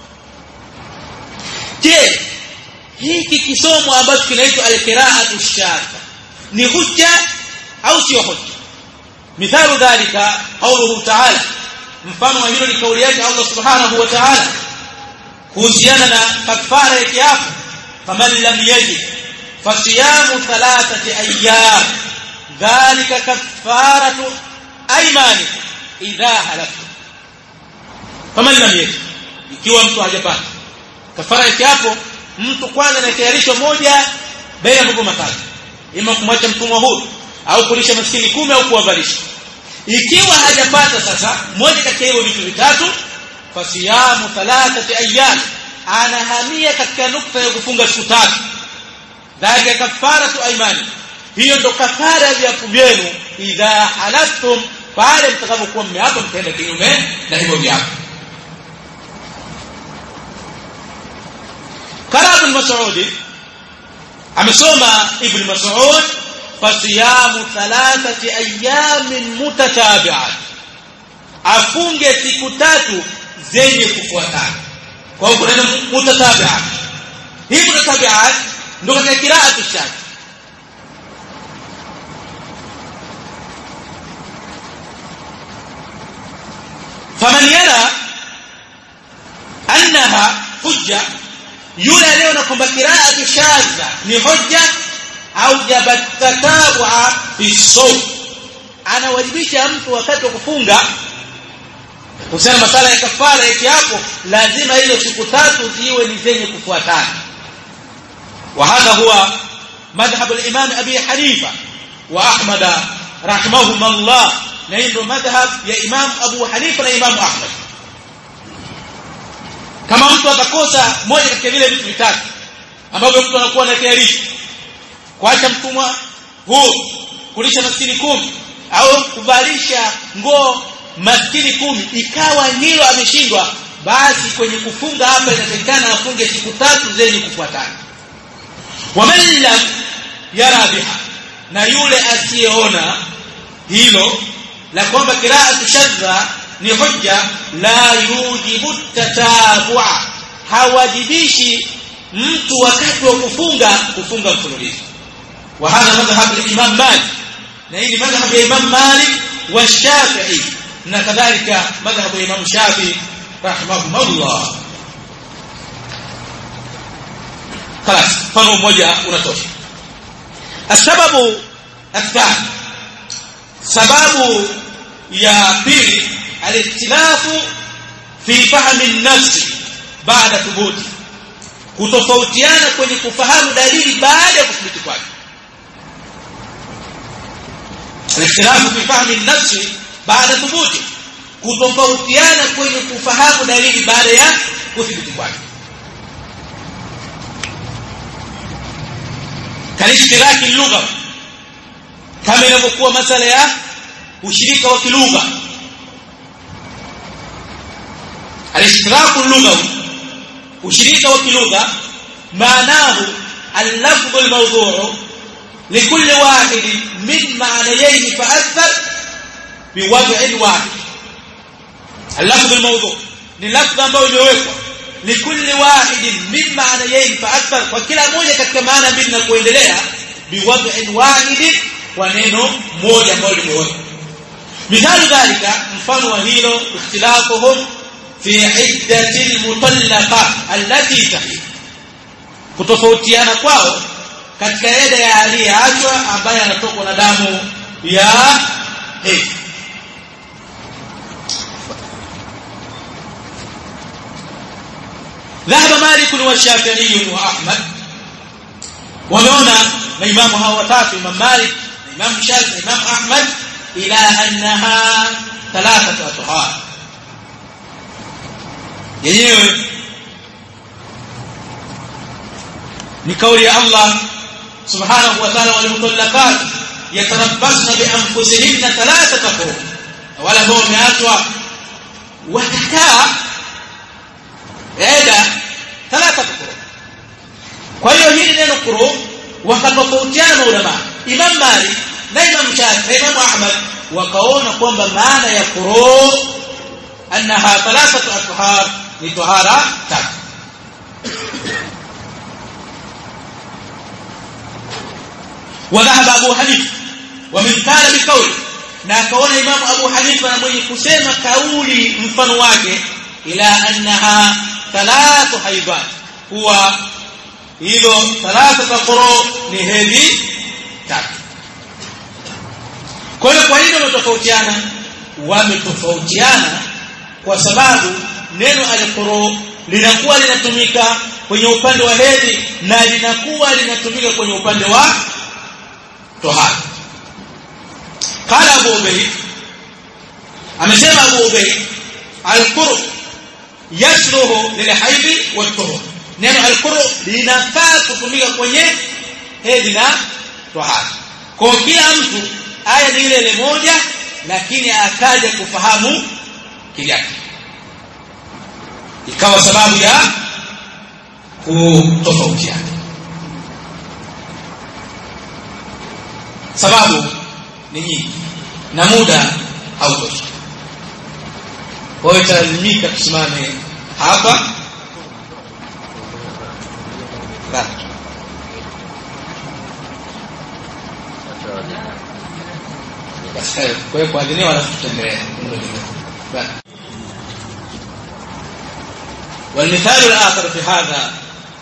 je hiki kisomo ambacho kinaitwa al-qira'atu shadha ni hujja au sio hujja mithalu dhalika qawluhu ta'ala mfano wa hilo ni kauli yake Allah subhanahu wa ta'ala kuhusiana na kafara ya kiapo faman lam yajid fasiyamu thalathati ayyam dhalika kafaratu aymanikum idha halaftum faman lam yajid ikiwa mtu hajapata kafara ya kiapo mtu kwanza anatayarishwa moja baina ya mambo matatu ima kumwacha mtumwa huru au kulisha maskini kumi au kuwavalisha ikiwa hajapata sasa moja kati ya hivyo vitu vitatu fasiyamu thalathati ayyam anahamia katika nukta ya kufunga siku tatu dhalika kafaratu aymani hiyo ndo kafara ya viapo vyenu idha halaftum pale mtakapokuwa mmeapa mtaenda kinyume na hivyo viapo قال ابن مسعود amesoma ibn mas'ud fasiyamu thalathati ayamin mutatabi'at afunge siku tatu zenye kufuatana kwa hiyo kuna mutatabi'at hii mutatabi'at ndio katika qira'atu shati faman yara annaha hujja yule aliyeona kwamba qira'atu shadha ni hoja au jabatataba fi sawm anawajibisha mtu wakati wa kufunga kusema masala ya kafara yake hapo lazima ile siku tatu ziwe ni zenye kufuatana wa hadha huwa madhhab al-imam abi hanifa wa ahmad rahimahumullah na ndio madhhab ya imam abu hanifa na imam ahmad kama mtu atakosa moja katika vile vitu vitatu ambavyo mtu anakuwa anakiarisha kuacha mtumwa huu kulisha maskini kumi au kuvalisha nguo maskini kumi ikawa hilo ameshindwa basi kwenye kufunga hapa inatakikana afunge siku tatu zenye kufuatana waman lam yara biha na yule asiyeona hilo la kwamba qira'atu shadha ni hujja la yujibu tatabua hawajibishi mtu wakati wa kufunga kufunga mfululizo wa hadha madhhab al-imam Malik na hii ni madhhab ya Imam Malik wa Shafi'i na kadhalika madhhab ya Imam Shafi'i rahimahumullah خلاص mfano mmoja unatosha السبب الثاني sababu ya pili alikhtilafu fi fahmi an-nafs baada thubuti kutofautiana kwenye kufahamu dalili baada ya kuthibiti kwake alikhtilafu fi fahmi an-nafs baada thubuti kutofautiana kwenye kufahamu dalili baada ya kuthibiti kwake kalishtiraki lugha kama inavyokuwa masala ya ushirika wa kilugha alishiraku lugha ushirika wa kilugha maanahu اللفظ الموضوع لكل واحد من معنيين فأثر بوضع واحد اللفظ الموضوع ni lafdh ambayo imewekwa likulli wahidin min ma'nayayn fa akthar kwa kila moja katika maana mbili na kuendelea biwad'in wahidin kwa neno moja ambalo limewekwa mithalu dhalika mfano wa hilo ikhtilafuhum fi iddati almutallaqa allati tahid kutofautiana kwao katika eda ya aliyeachwa ambaye anatokwa na damu ya hedhi ذهب مالك والشافعي واحمد ومعنا الامام هو watatu imam malik imam shafi imam ahmad ila annaha thalathatu athhar yenyewe ni kauli ya Allah subhanahu wa ta'ala wal mutallaqat yatarabbasna bi anfusihinna thalathata qurun wala ambao wameachwa watakaa eda thalatha qurun kwa hiyo hili neno qurun wakatofautiana ulama Imam Malik na Imam Shafi na Imam Ahmad wakaona kwamba maana ya qurun annaha thalathatu athhar ni tahara tatu وذهب ابو حنيفه ومن قال بقول na akaona Imam Abu Hanifa na mwenye kusema kauli mfano wake ila annaha thalathu haibat huwa hilo thalathu quru ni hedhi tatu kwa hiyo kwa nini wametofautiana wametofautiana kwa sababu neno al-quru linakuwa linatumika kwenye upande wa hedhi na linakuwa linatumika kwenye upande wa tohara قال ابو عبيد amesema abu ubayd al-quru yashruhu lilhaidi wat-tuhur neno al-quru linafaa kutumika kwenye hedhi na tohara kwa kila mtu aya ni ile ile moja lakini akaja kufahamu kivyake ikawa sababu ya kutofautiana sababu ni nyingi na muda hautoshi kwa hiyo talazimika tusimame hapa kwa hiyo kuadhiniwa alafu tutaendelea والمثال الآخر في هذا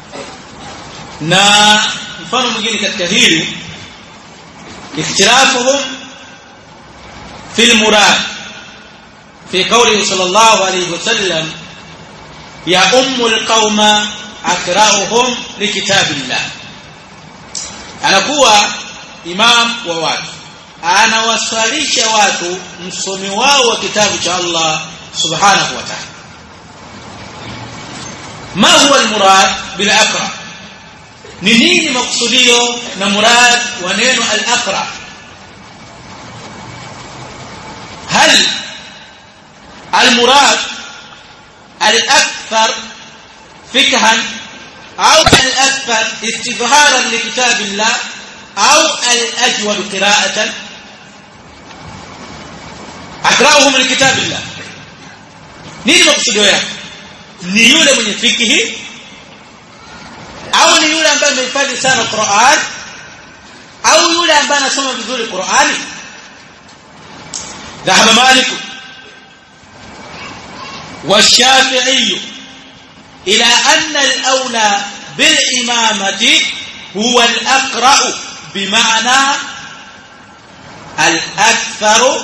na mfano mwingine katika hili اختلافهم في المراد في قوله صلى الله عليه وسلم يا أم القوم أقرأهم لكتاب الله anakuwa imam wa watu anawaswalisha watu msomi wao wa kitabu cha Allah subhanahu wa ta'ala ma huwa almurad bil aqra ni nini maksudio na murad wa neno al aqra هل المراد الأكثر فقها أو الأكثر استظهارا لكتاب الله أو الأجود قراءة أقرأه من كتاب الله nini makusudio yake ni yule mwenye fikihi au ni yule ambaye amehifadhi sana Qur'an au yule ambaye anasoma vizuri Qur'ani ذهب مالك والشافعي إلى أن الأولى بالإمامة هو الأقرأ بمعنى الأكثر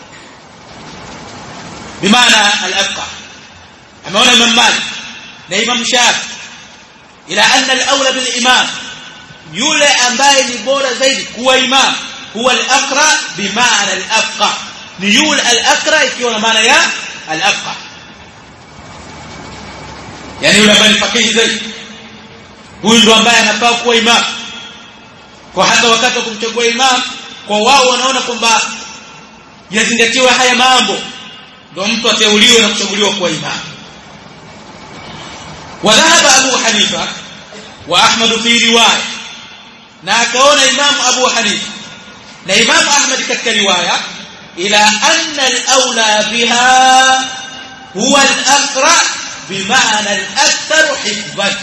بمعنى الأفقه أما هنا إمام مالك لإمام شافعي إلى أن الأولى بالإمام يولى أمباي نبورة زيد هو إمام هو الأقرأ بمعنى الأفقه ni yule al-aqra ikiwa na maana ya al-afqa yani yule ambaye ni fakihi zaidi huyu ndo ambaye anafaa kuwa imam kwa hata wakati wa kumchagua imam kwa wao wanaona kwamba yazingatiwa haya mambo ndio mtu ateuliwe na kuchaguliwa kuwa imam وذهب أبو حنيفة وأحمد في رواية na akaona imamu Abu Hanifa na imamu Ahmad katika riwaya إلى أن الأولى بها هو الأقرأ بمعنى الأكثر حفظا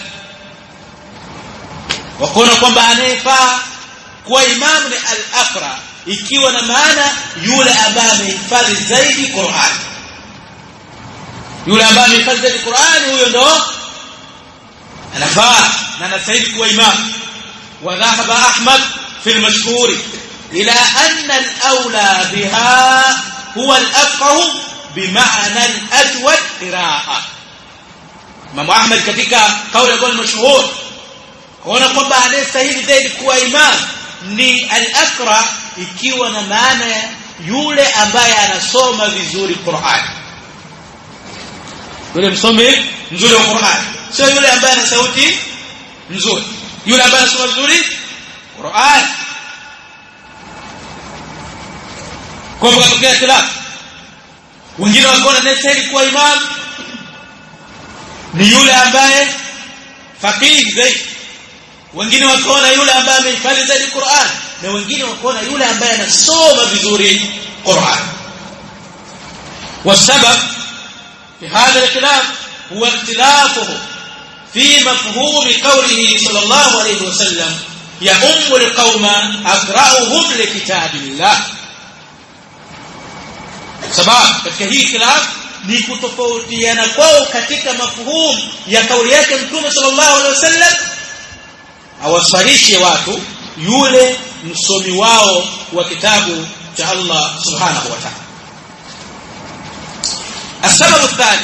وكنا kwamba anayefaa kuwa imamu ni al-aqra ikiwa na maana yule ambaye amehifadhi zaidi Qur'an yule ambaye amehifadhi zaidi Qur'an huyo ndo anafaa na anastahili kuwa imamu wa dhahaba Ahmad fi al-mashhur إلى أن الأولى بها هو الأفقه بمعنى الأجود قراءة Imam Ahmad katika kauli ambayo ni mashuhuri kuona kwamba anayestahili zaidi kuwa imam ni al-aqra ikiwa na maana yule ambaye anasoma vizuri Qur'an yule msomi mzuri wa Qur'an sio yule ambaye ana sauti nzuri yule ambaye anasoma vizuri Qur'an kwa hivyo katokea ikhtilaf wengine wakaona anayestahili kuwa imam ni yule ambaye faqih zaidi wengine wakaona yule ambaye amehifadhi zaidi Qur'an na wengine wakaona yule ambaye anasoma vizuri Qur'an والسبب في هذا الاختلاف هو اختلافه في مفهوم قوله صلى الله عليه وسلم يؤم القوم أقرأهم لكتاب الله sababu katika hii khilaf ni kutofautiana kwao katika mafuhumu ya kauli yake mtume sallallahu alaihi wasallam awasalishe watu yule msomi wao wa kitabu cha Allah subhanahu wa ta'ala السبب الثاني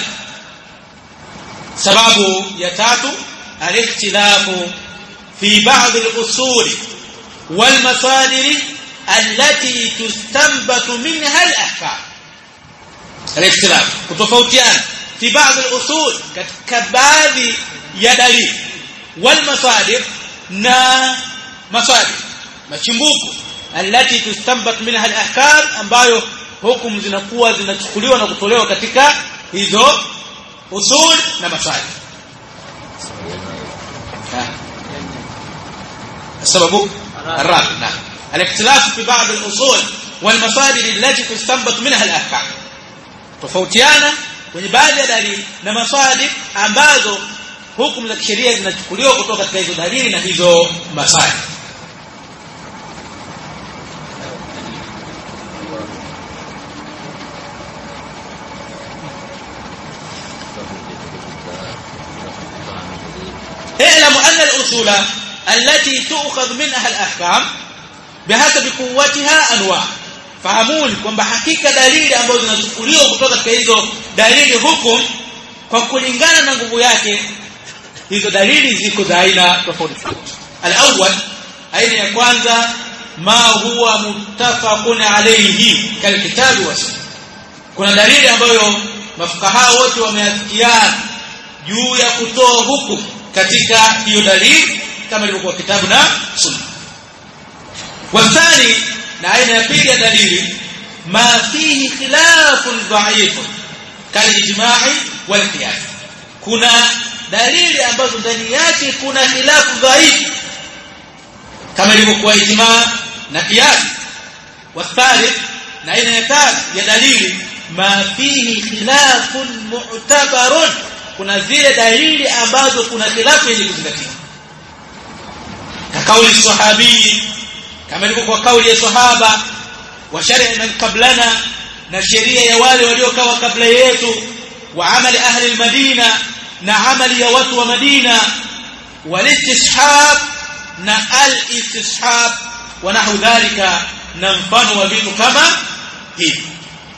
سبب يتات الاختلاف في بعض الأصول والمصادر التي تستنبط منها الأحكام الاختلاف kutofautiana في بعض الأصول katika baadhi ya dalili والمصادر na masadir machimbuko alati tustanbat minha alahkam ambayo hukumu zinakuwa zinachukuliwa na kutolewa katika hizo usul na masadir السبب الرابع نعم الاختلاف في بعض الأصول والمصادر التي تستنبط منها الأحكام tofautiana kwenye baadhi ya dalili na masadir ambazo hukumu za kisheria zinachukuliwa kutoka katika hizo dalili na hizo masadir اعلم أن الأصول التي تؤخذ منها الأحكام بحسب قوتها أنواع fahamuni kwamba hakika dalili ambazo zinachukuliwa kutoka katika hizo dalili hukum kwa kulingana na nguvu yake hizo dalili ziko za aina tofauti tofauti al-awwal aina ya kwanza ma huwa muttafaqun alayhi kalkitabu wa sunna kuna dalili ambayo mafukaha wote wameafikiana juu ya kutoa hukumu katika hiyo dalili kama ilivyokuwa kitabu na sunna wasani na aina ya pili ya dalili ma fihi khilafun dha'ifun kalijma'i wal qiyas kuna dalili ambazo ndani yake kuna khilafu dhaifu kama ilivyokuwa ijma na qiyas والثالث na aina ya tatu ya dalili ma fihi khilafun mu'tabarun kuna zile dalili ambazo kuna khilafu yenye kuzingatiwa kauli sahabi kama ilivyokuwa kauli ya sahaba wa sharia man qablana na sheria ya wale waliokaa kabla yetu wa amali ahli almadina na amali ya watu wa madina walistishab na alistishab wa nahu dhalika na mfano wa vitu kama hivi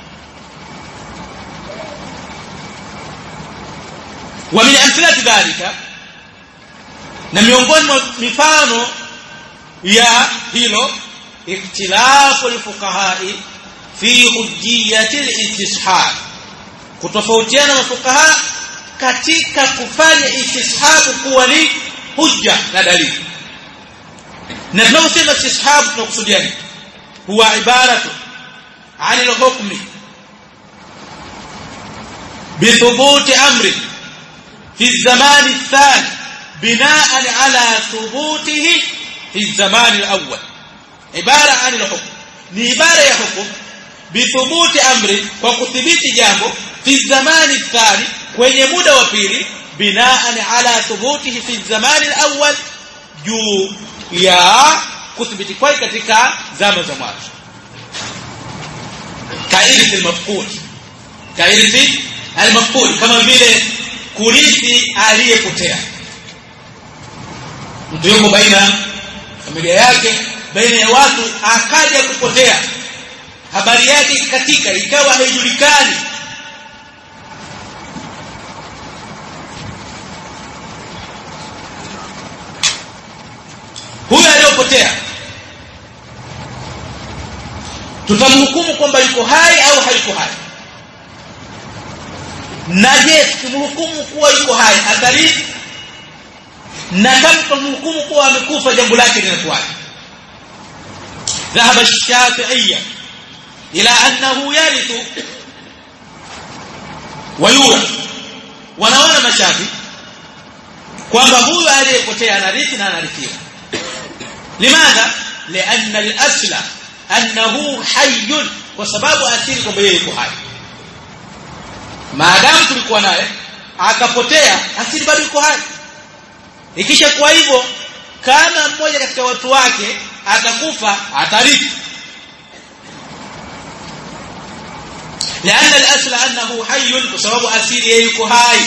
wa min amthilati dhalika na miongoni mwa mifano ya hilo ikhtilafu alfuqahai fi hujjiyati al-istishab kutofautiana mafukaha katika kufanya istishabu kuwa ni hujja na dalili na tunaposema istishabu tunakusudia nini huwa ibaratu عن الحكم بثبوت امر في الزمان الثاني بناء على ثبوته في الزمان الاول عباره عن الحكم ni ibara ya hukum bithubuti amri kwa kudhibiti jambo fi zamani thani kwenye muda wa pili binaan ala thubutihi fi zamani alawwal juu ya kudhibiti kwake katika zama za mwanzo kairithi almafqud kairithi almafqud kama vile kurithi aliyepotea mtu yuko baina familia yake baina ya watu akaja kupotea habari yake ikatika ikawa haijulikani huyo aliyopotea tutamhukumu kwamba yuko hai au hayuko hai na je tukimhukumu kuwa yuko hai atarithi na kama tutamhukumu kuwa amekufa jambo lake linakuwaje ذهب الشافعية إلى أنه يرث ويورث wanaona mashafi kwamba huyu aliyepotea anarithi na anarithiwa limadha lianna al-asla annahu hayyun kwa sababu asili kwamba yeye yuko hai maadamu tulikuwa naye akapotea asili bado yuko hai ikisha kuwa hivyo kama mmoja katika watu wake atakufa atarithi لأن الأصل أنه حي بسبب أسير يكو هاي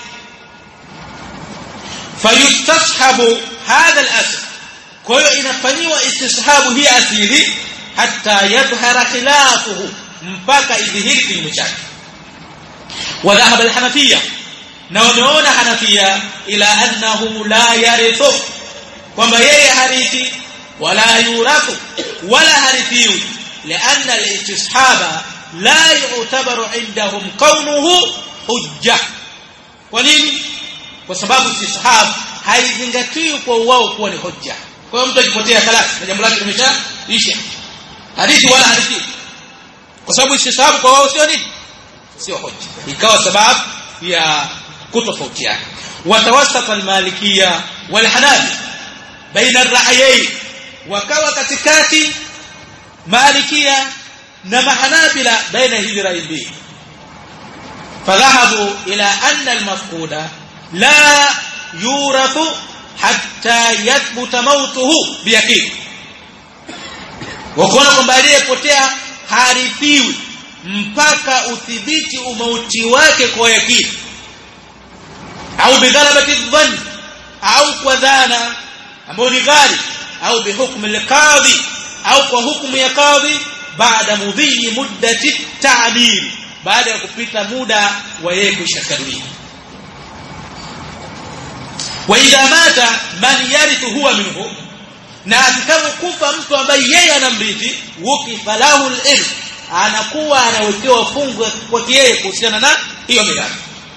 فيستصحب هذا الأصل كل إن فنيوا استصحاب هي أسيري حتى يظهر خلافه mpaka idhihiri kinyume chake وذهب الحنفية na wameona Hanafia ila annahu la yarithu kwamba yeye harithi wala yurathu wala harithiwi لأن الاستصحاب لا يعتبر عندهم كونه حجة kwa nini kwa sababu istishab haizingatiwi kwa wao kuwa ni hujja kwa hiyo mtu akipotea khalas na jambo lake limeshaisha hadithi wala hadithi kwa sababu istishab kwa wao sio nini sio hujja ikawa sababu ya kutofautiana watawasata almalikia walhanafi baina ar-ra'yayn wakawa katikati malikia na mahanabila baina hizi rai mbili fadhahabu ila anna almafquda la yurathu hatta yathbuta mautuhu biyaqin wakaona kwamba aliyepotea harithiwi mpaka udhibiti umauti wake kwa yakini au bighalabati dhann au kwa dhana ambayo ni ghali au bihukmi alqadhi au kwa hukumu ya kadhi baada mudhi muddati ta'bir baada ya kupita muda wa yeye kushakadulia wa idha mata man yarithu huwa minhu na atakapokufa mtu ambaye yeye anamrithi wukifa lahu al-irth anakuwa anawekewa fungu kwa yeye kuhusiana na hiyo mirathi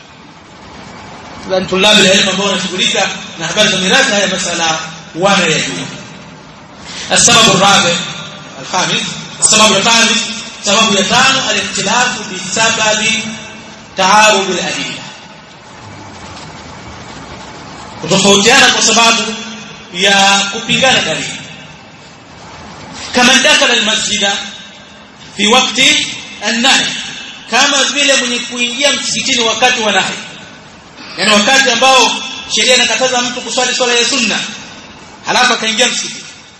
dan tulabu ilmu ambao wanashughulika na habari za mirathi haya masala wanayajua السبب الرابع الخامس السبب الخامس سبب يتانو الاختلاف بسبب تعارض الأدلة kutofautiana kwa sababu ya kupingana dalili kama dakala almasjida fi wakati an-nahy kama vile mwenye kuingia msikitini wakati wa nahi yani wakati ambao sheria inakataza mtu kuswali swala ya sunna halafu akaingia msikitini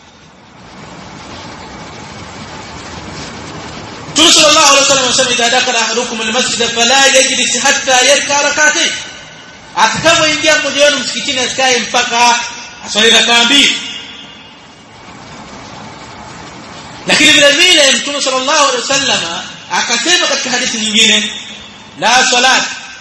Mtume sallallahu alaihi wasallam anasema idha dakala ahadukum almasjid fala yajlis hatta yarka rak'atayn atakapoingia mmoja wenu msikitini asikae mpaka aswali rakaa mbili lakini vile vile mtume sallallahu alaihi wasallam akasema katika hadithi nyingine la salat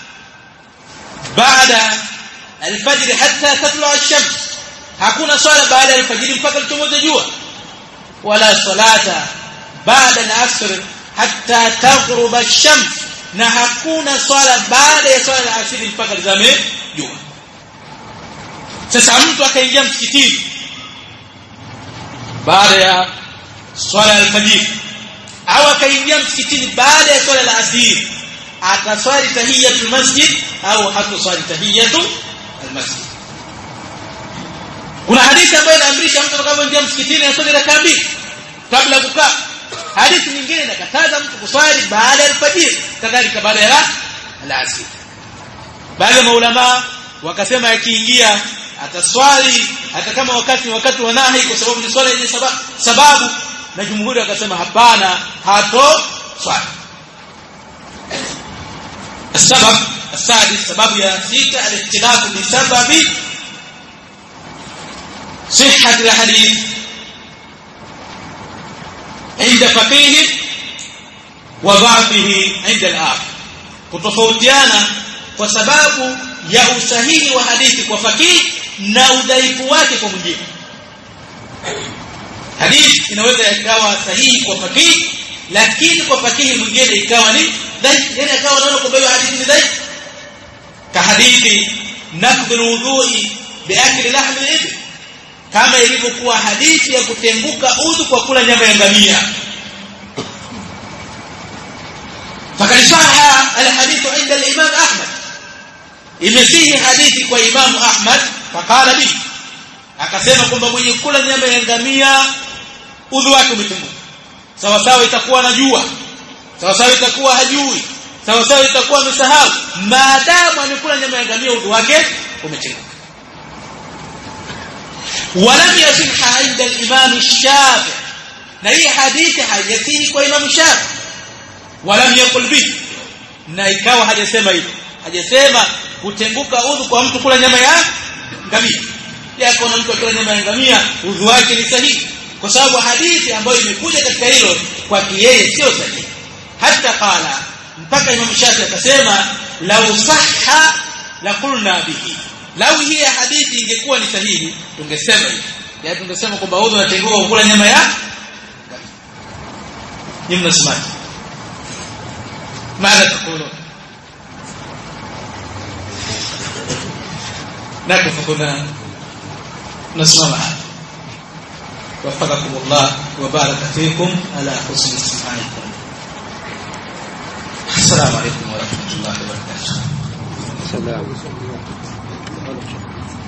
baada alfajr hatta tatlu ash-shams hakuna swala baada ya alfajr mpaka lichomoza jua wala salata baada al-asr hatta taghruba ash-shams na hakuna swala baada ya swala ya asiri mpaka lizame jua sasa mtu akaingia msikitini baada ya swala ya alfajiri au akaingia msikitini baada ya swala la asiri ataswali tahiyatul masjid au hataswali tahiyatul almasjid kuna hadithi ambayo inaamrisha mtu atakapoingia msikitini aswali rakaa mbili kabla kukaa hadithi nyingine inakataza mtu kuswali baada ya alfajiri kadhalika baada ya alasiri baadhi ya maulama wakasema akiingia ataswali hata kama wakati wakati wa nahi kwa sababu ni swala yenye sababu, sababu na jumhuri wakasema hapana hato swali السبب السادس سبب يا ستة الاختلاف بسبب صحة الحديث عند فقيه وضعفه عند الآخر kutofautiana kwa sababu ya usahihi wa hadithi kwa fakihi na udhaifu wake kwa mwingine hadithi inaweza ikawa sahihi kwa fakihi lakini kwa fakihi mwingine ikawa ni dhaifu yani akawa anaona kwamba hiyo hadithi ni dhaifu ka hadithi nakdhul wudhu'i biakli lahmi al-ibl kama ilivyokuwa hadithi ya kutenguka udhu kwa kula nyama ya ngamia فقد صح الحديث عند الامام احمد imesihi hadithi kwa imamu ahmad fakala bi akasema kwamba mwenye kula nyama ya ngamia udhu wake umetenguka sawa sawa itakuwa anajua sawa sawa itakuwa hajui sawa sawa itakuwa amesahau maadamu amekula nyama ya ngamia udhu wake umetenguka ولم يصح عند الامام الشافعي na hii hadithi haijasihi kwa imamu shafi walam yakul bi na ikawa hajasema hivyo hajasema kutenguka udhu kwa mtu kula nyama ya ngamia yako na mtu akila nyama ya ngamia udhu wake ni sahihi kwa sababu hadithi ambayo imekuja katika hilo kwa yeye sio sahihi hata qala mpaka imam shafi akasema lau sahha la qulna bihi lau hii hadithi ingekuwa ni sahihi tungesema hivi ya tungesema kwamba udhu unatenguka kula nyama ya ni mnasemaje ماذا تقولون نقف هنا نسمع معا وفقكم الله وبارك فيكم على حسن استماعكم السلام عليكم ورحمة الله وبركاته السلام